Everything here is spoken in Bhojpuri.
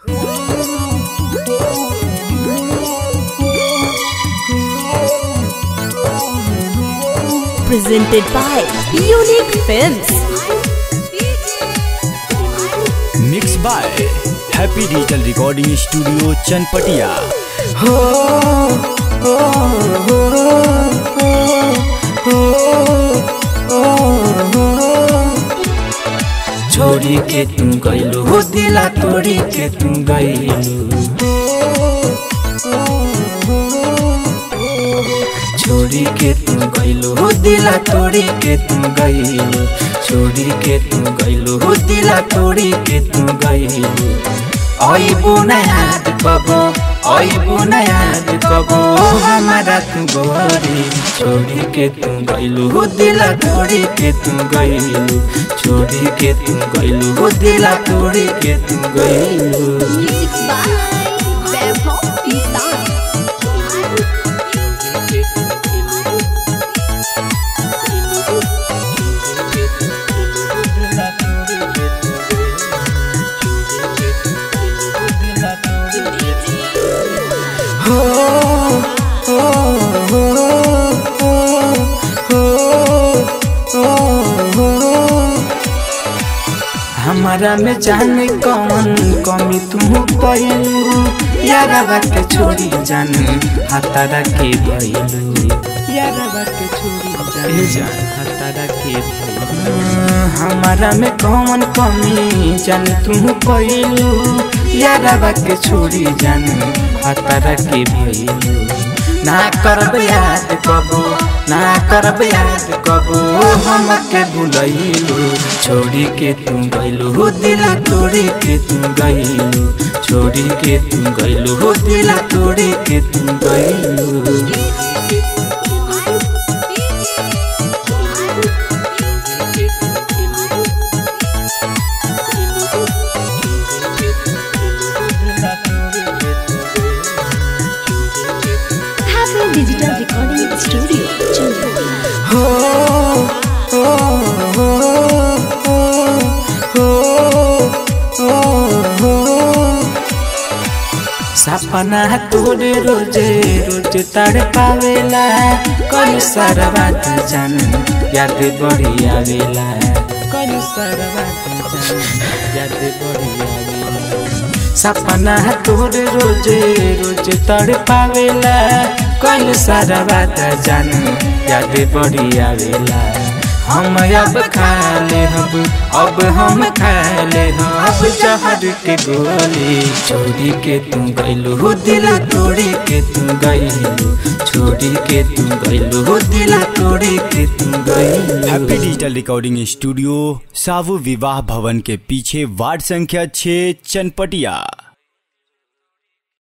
presented by Unique Films. Mix by happy digital recording studio Chanpatia छोड़ी के तू गइलू हो दिला तोड़ी के तू गइलू छोड़ी के तू गइलू हो दिला तोड़ी के तू गइलू छोड़ी के तू गइलू हो दिला तोड़ी के तू गइलू आइबू न याद कबो आइबू न याद कबो हमारा तू गोरी छोड़ी के तू गइलू हो दिला तोड़ी के तू गइलू छोड़ी के तू गइलू हो दिला तोड़ी के तू गइलू Music by Vaibhav Kisan. हमारा में जाने कौन कमी तुम पैलू यारा के छोड़ी जान हतारा के भइलू यारा के छोड़ी जान हतारा के भइलू हमारा में कौन कमी जान तुम पैलू यारा के छोड़ी जान हतारा के भइलू ना करब याद कबो ना करब याद कबो हमके भुलैलू छोड़ी के तू गइलू हो दिला तोड़ी के तू गइलू छोड़ी के तू गइलू हो दिला तोड़ी के तू गइलू Happy Digital Recording Studio, Chandpur. हो हो हो हो हो हो हो सपना तोरे रोजे रोज तड़ पावेला कल सारा बात जान याद बड़ी आवेला कल सारा बात जान याद बड़ी आवेला सपना तोरे रोजे रोज तड़ पावेला कल सारा बात जान याद बड़ी आवेला हम अब खा ले हम अब हम खा ले हम अब जहर के गोली छोड़ी के तू गइलू हो दिला तोड़ी के तू गइलू छोड़ी के तू गइलू हो दिला तोड़ी के तू गइलू हैप्पी डिजिटल रिकॉर्डिंग स्टूडियो सावु विवाह भवन के पीछे वार्ड संख्या 6 चनपटिया